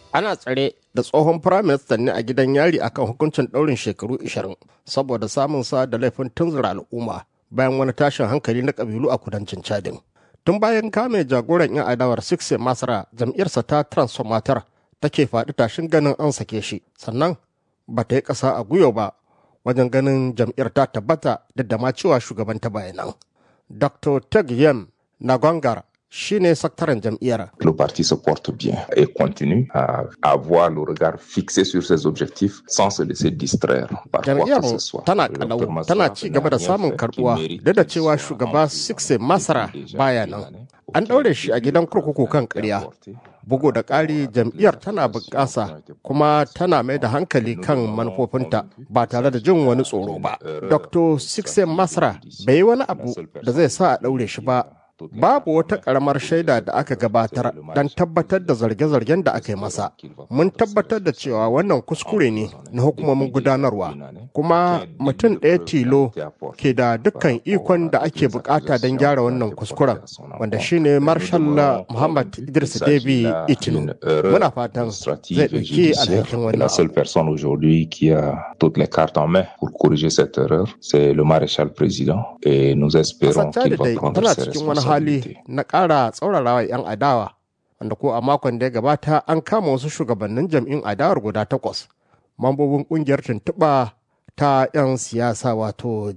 ana tsare da tsohon firaministan ne a gidan yari akan hukuncin ɗaurin shekaru 20 saboda samun sa da laifin tunzura al'umma bayan wani tashin hankali na ƙabilu a kudancin chadin tun bayan kame jagoran 'yan adawar sixte masara jam'iyyarsa ta transformator take faɗi tashin ganin an sake shi sannan ba ta yi ƙasa a gwiwa ba wajen ganin jam'iyyar ta tabbata da ma cewa shugaban ta bayanan dr teg yem nagongar shine sakataren jam'iyyar. Le parti se porte bien et continue à avoir le regard fixé sur ses objectifs sans se laisser distraire par quoi Jam'iyyar que ce soit. tana kalau tana ci gaba da samun karbuwa duk da cewa shugaba Sixte Masara baya nan. An ɗaure shi a gidan kurkuku kan ƙarya. Bugu da ƙari jam'iyyar tana bunƙasa kuma tana mai da hankali kan manufofinta ba tare da jin wani tsoro ba. Dr. Sixte Masara bai yi wani abu da zai sa a ɗaure shi ba Babu wata ƙaramar shaida da aka gabatar don tabbatar da zarge-zargen da aka yi masa. Mun tabbatar da cewa wannan kuskure ne na hukumomin gudanarwa, kuma mutum ɗaya tilo ke da dukkan ikon da ake bukata don gyara wannan kuskuren, wanda shine Marshal Muhammad Idris Debi Itinu. Muna fatan zai ɗauki alhakin La wannan. seule personne aujourd'hui qui a toutes les cartes en main pour corriger cette erreur, c'est le maréchal président et nous espérons Kasar qu'il Chad va dai prendre tana ses cikin wani hali responsabilités. na ƙara tsaurarawa 'yan adawa, wanda ko a makon da ya gabata an kama wasu shugabannin jam'in adawar guda takwas, mambobin ƙungiyar tuntuɓa ta 'yan siyasa wato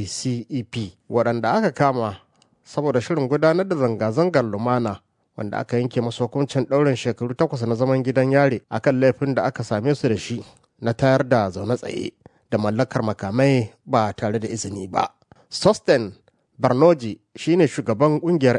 GCEP, waɗanda aka kama saboda shirin gudanar da zanga-zangar lumana wanda aka yanke masu hukuncin ɗaurin shekaru takwas na zaman gidan yare akan laifin da aka same su da shi na tayar da zaune tsaye da mallakar makamai ba tare da izini ba. Sosten Barnoji shine shugaban kungiyar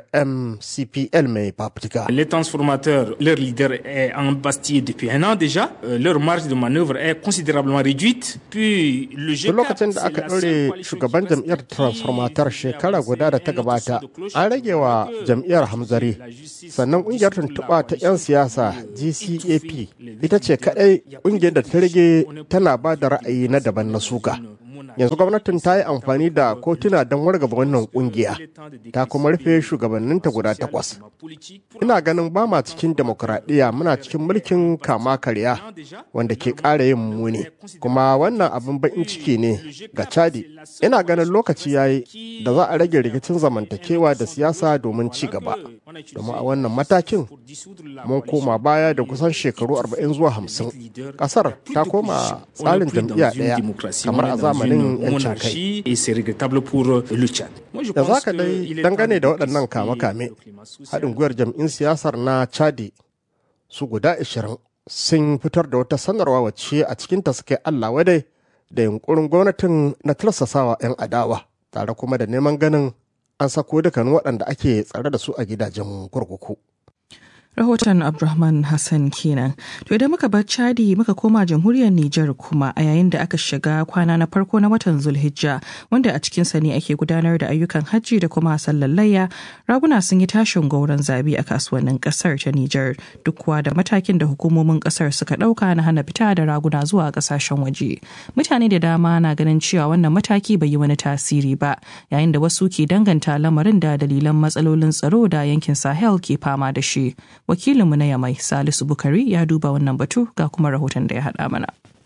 MCPL mai fafutuka. Les transformateurs, leur leader est en Bastille depuis un an déjà. Euh, leur marge de manœuvre est considérablement réduite. Puis le Tun G4, lokacin da c'est aka la seule ɗaure coalition shugaban qui reste jam'iyyar qui transformatar veut shekara avancer guda da ta un autre gabata son de cloche an rage wa pour que jam'iyyar hamzari la justice sannan ƙungiyar dissoute la tuntuɓa ta 'yan coalition siyasa pour GCAP étouffer les ita ce leaders. kaɗai Il y a ƙungiyar da ta rage tana ba da ra'ayi na C'est daban na une suka. monarchie. Yanzu gwamnatin ta yi amfani da kotuna don wargaba wannan ƙungiya ta kuma rufe shugabanninta guda takwas. Ina ganin ba ma cikin demokuraɗiyya muna cikin mulkin kama karya wanda ke ƙara yin muni. Kuma wannan abin baƙin ciki ne ga Chadi. Ina ganin lokaci ya yi da za a rage rikicin zamantakewa da siyasa domin ci gaba. Domin a wannan matakin mun koma baya da kusan shekaru 40 zuwa 50. Ƙasar ta koma tsarin jam'iyya ɗaya kamar a zamanin 'yancin kai. Et c'est regrettable pour euh, le Tchad. Moi, je da pense za ka que dai il est dangane da temps de waɗannan décrypter kame-kame le climat social. haɗin gwiwar jam'in siyasar na chadi su guda 20 sun fitar da wata sanarwa wacce a cikinta suka yi allah wadai da yunkurin gwamnatin na tilsasawa 'yan adawa tare kuma da neman ganin an sako dukkanin waɗanda ake tsare da su a gidajen kurkuku. Rahoton Abdulrahman Hassan kenan. To idan muka bar Chadi muka koma jamhuriyar Nijar kuma a yayin da aka shiga kwana na farko na watan Zulhijja wanda a cikinsa ne ake gudanar da ayyukan hajji da kuma sallallayya raguna sun yi tashin gauran zabi a kasuwannin kasar ta Nijar duk kuwa da matakin da hukumomin kasar suka dauka na hana fita da raguna zuwa kasashen waje. Mutane da dama na ganin cewa wannan mataki bai yi wani tasiri ba yayin da wasu ke danganta lamarin da dalilan matsalolin tsaro da yankin Sahel ke fama da shi. wakilinmu na yamai salisu bukari ya duba wannan batu ga kuma rahoton da ya haɗa mana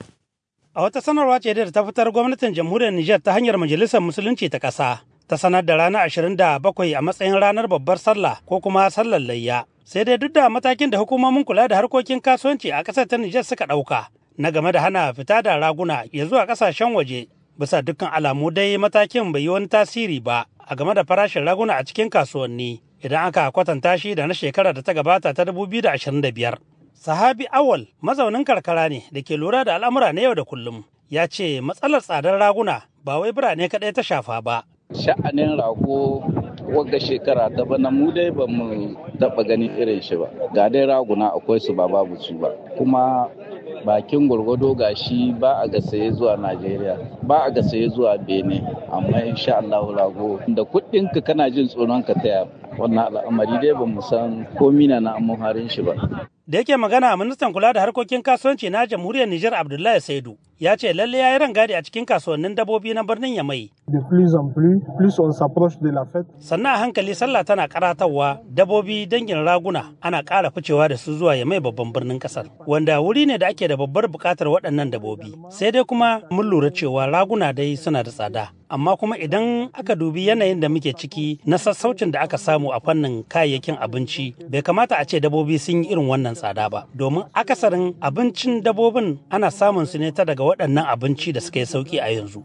A wata sanarwa ce da ta fitar gwamnatin jamhuriyar Nijar ta hanyar majalisar musulunci ta ƙasa ta sanar da ranar 27 a matsayin ranar babbar sallah ko kuma sallar layya. Sai dai duk da matakin da hukumomin kula da harkokin kasuwanci a ƙasar ta Nijar suka ɗauka na game da hana fita da raguna ya zuwa ƙasashen waje. Bisa dukkan alamu dai matakin bai yi wani tasiri ba a game da farashin raguna a cikin kasuwanni idan aka kwatanta shi da na shekarar da ta gabata ta 2025. Sahabi Awal mazaunin karkara ne da ke lura da al'amura na yau da kullum ya ce matsalar tsadar raguna ba wai birane kaɗai ta shafa ba. sha'anin rago wagga shekara ta bana mu dai ba mu taɓa ganin irin shi ba ga dai raguna akwai su ba babu su ba kuma bakin gwargwado ga shi ba a ga saye zuwa najeriya ba a ga saye zuwa benin amma insha allahu rago da kuɗinka kana jin tsoron ka taya wannan al'amari dai ba mu san komi na na harin shi ba Da yake magana ministan kula da harkokin kasuwanci na jamhuriyar Nijar Abdullahi Saidu ya ce lalle ya yi rangadi a cikin kasuwannin dabbobi na birnin Yamai De plus en plus, plus on s'approche de la fête. Sannan a hankali sallah tana karatarwa dabobi dangin raguna ana ƙara ficewa da su zuwa ya mai babban birnin ƙasar wanda wuri ne da ake da babbar buƙatar waɗannan dabobi. Sai dai kuma mun lura cewa raguna dai suna da tsada. amma kuma idan aka dubi yanayin da muke ciki na sassaucin da aka samu a fannin kayayyakin abinci bai kamata a ce dabobi sun yi irin wannan tsada ba domin akasarin abincin dabobin ana samun su ne ta daga waɗannan abinci da suka yi sauki a yanzu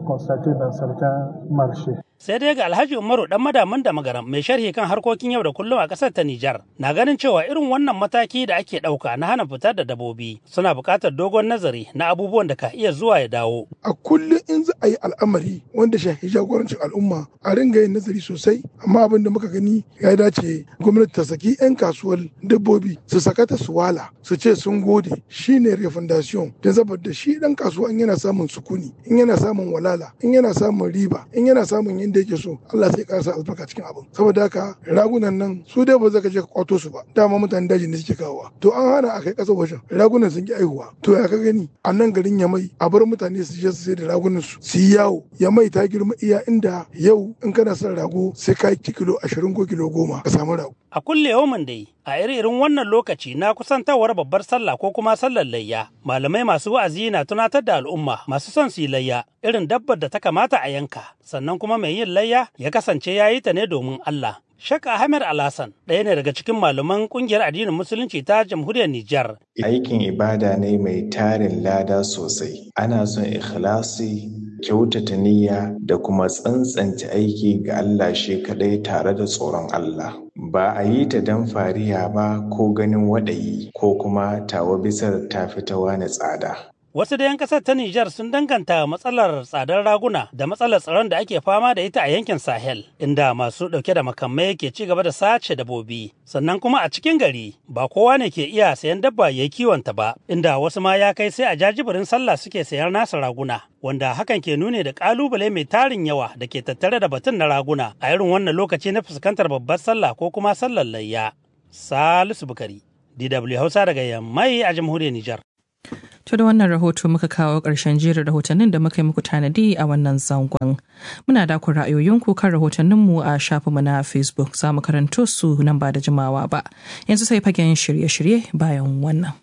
sai dai ga alhaji umaru dan madaman da magaram mai sharhi kan harkokin yau da kullum a ƙasar ta nijar na ganin cewa irin wannan mataki da ake ɗauka na hana fitar da dabobi suna buƙatar dogon nazari na abubuwan da ka iya zuwa ya dawo a kullum in za a yi al'amari wanda shafi jagorancin al'umma a ringa yin nazari sosai amma abin da muka gani ya dace gwamnati ta saki 'yan kasuwar dabbobi su sakata su wala su ce sun gode shine refundation don saboda shi dan kasuwa in yana samun sukuni in yana samun walala in yana samun riba in yana samun yadda yake so Allah sai ƙara sa albarka cikin abin saboda haka ragunan nan su dai ba za ka je ka kwato su ba dama mutanen daji ne suke kawowa to an hana a kai ƙasar wajen ragunan sun ki aihuwa to ya ka gani a nan garin yamai a bar mutane su je su sai da ragunan su su yi yawo yamai ta girma iya inda yau in kana son rago sai ka yi kilo ashirin ko kilo goma ka samu rago a kulle yawon dai a irin wannan lokaci na kusantawar babbar sallah ko kuma sallar layya malamai masu wa'azi na tunatar da al'umma masu son su yi layya irin dabbar da ta kamata a yanka sannan kuma mai yin layya ya kasance ya yi ta ne domin Allah Shek Ahmed Alhassan ɗaya ne daga cikin malaman ƙungiyar addinin Musulunci ta Jamhuriyar Nijar. Aikin ibada ne mai tarin lada sosai. Ana son ikhlasi, kyautata niyya da kuma tsantsance aiki ga Allah shi kaɗai tare da tsoron Allah. Ba a yi ta don fariya ba ko ganin waɗayi ko kuma tawa bisar ta fitawa na tsada. Wasu da 'yan kasar ta Nijar sun danganta matsalar tsadar raguna da matsalar tsaron da ake fama da ita a yankin Sahel, inda masu ɗauke da makamai ke ci gaba da sace dabobi. Sannan kuma a cikin gari ba kowa ne ke iya sayan dabba ya kiwonta ba, inda wasu ma ya kai sai a jajibirin sallah suke sayan nasa raguna. Wanda hakan ke nune da kalubale mai tarin yawa da ke tattare da batun na raguna a irin wannan lokaci na fuskantar babbar sallah ko kuma sallar layya. Salisu Bukari, DW Hausa daga Yammai a jamhuriyar Nijar. To da wannan rahoto muka kawo ƙarshen jerin rahotannin da muka yi muku tanadi a wannan zangon. Muna da ku ra'ayoyinku kan rahotanninmu a shafinmu na Facebook za mu karanto su nan ba da jimawa ba. Yanzu sai fagen shirye-shirye bayan wannan.